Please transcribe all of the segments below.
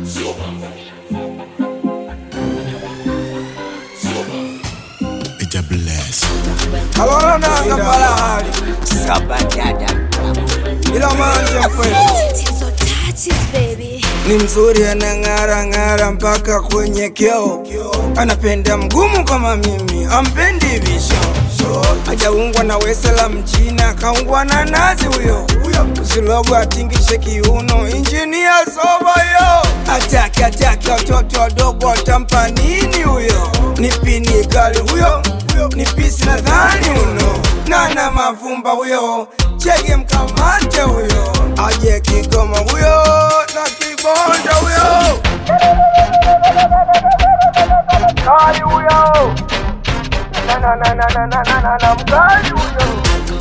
Ita bless. Alora nanga palahali ila manje mkwetu Tatizo touches, baby. ni mzuri anang'ara ng'ara mpaka kwenye kioo anapenda mgumu kama mimi ampendi visho hajaungwa na wese la mchina kaungwa na nazi huyo usilogo atingishe kiuno injinia soba yo ataki ataki watoto wadogo watampa nini huyo ni pini kali huyo ni pisi nadhani uno nana mavumba huyo chege mkamate huyo aje kigoma huyo na kibonda huyo kali huyo na na na na na na na na na mkali huyo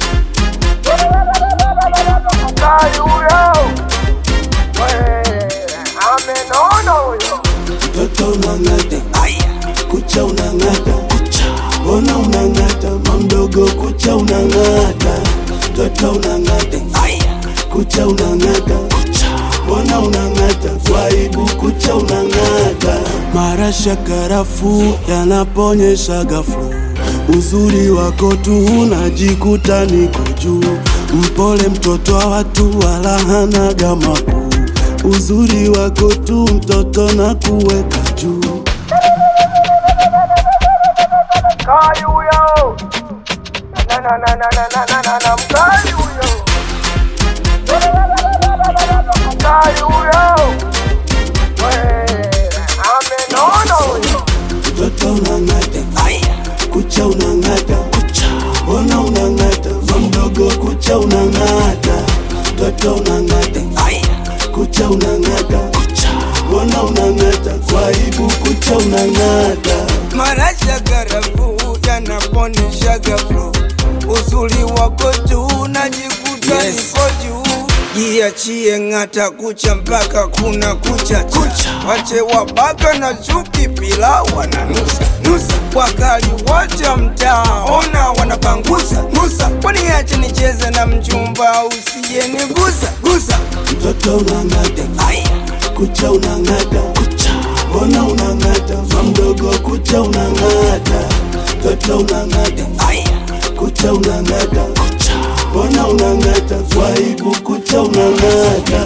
mkali huyo We, amenona huyo Toto unang'ata, kucha unang'ata, mbona unang'ata, mamdogo kucha unang'ata, toto unang'ata, kucha unang'ata, mbona unang'ata, kwa aibu kucha unang'ata. Marasha karafu yanaponyesha ghafla, uzuri wako tu unajikuta niko juu, mpole mtoto wa watu wala hanaga makuu uzuri wako tu mtoto na kuweka juu mkali huyo na na na na na na na na na mkali huyo mkali huyo We, amenona huyo mtoto unang'ata kucha unang'ata mbona unang'ata mamdogo kucha unang'ata mtoto unang'ata kucha unang'ata mbona unang'ata kwa aibu kucha unang'ata marasha garafu yanaponisha gaflo uzuri wako tu najikuta Yes. niko juu jiachie ng'ata kucha mpaka kuna kucha kucha wache wabaka na chuki pila wananusa nusa wakali wote mtaa ona wanapangusa gusa waniache nicheze na mchumba usijenigusa gusa mtoto unang'ata kucha unang'ata mbona unang'ata mamdogo kucha unang'ata mtoto unang'ata kucha unang'ata mbona unang'ata kwa aibu kucha unang'ata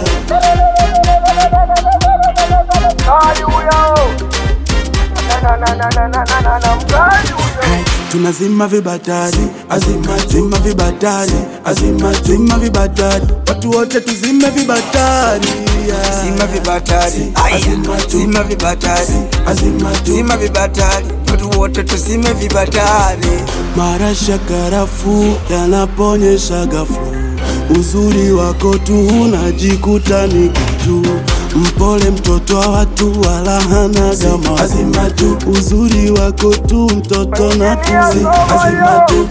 mkali huyo na na na na na na na na mkali huyo tunazima vibatari azima zima vibatari azima zima vibatari watu wote tuzime vibatari yeah. Zima vibatari, Azima tu. zima vibatari, azima tu zima vibatari, watu wote tuzime vibatari. marasha karafu yanaponyesha ghafla uzuri wako tu unajikuta niko juu mpole mtoto wa watu wala hanaga azima tu uzuri wako tu mtoto na tuzi azima tu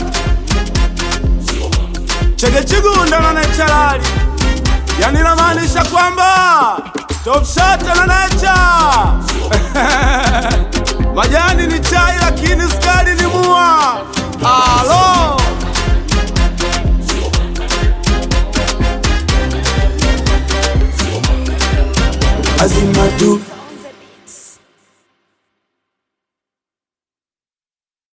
chegechigunda na nechalali yani namaanisha kwamba topshata na necha majani ni chai lakini skari ni mua alo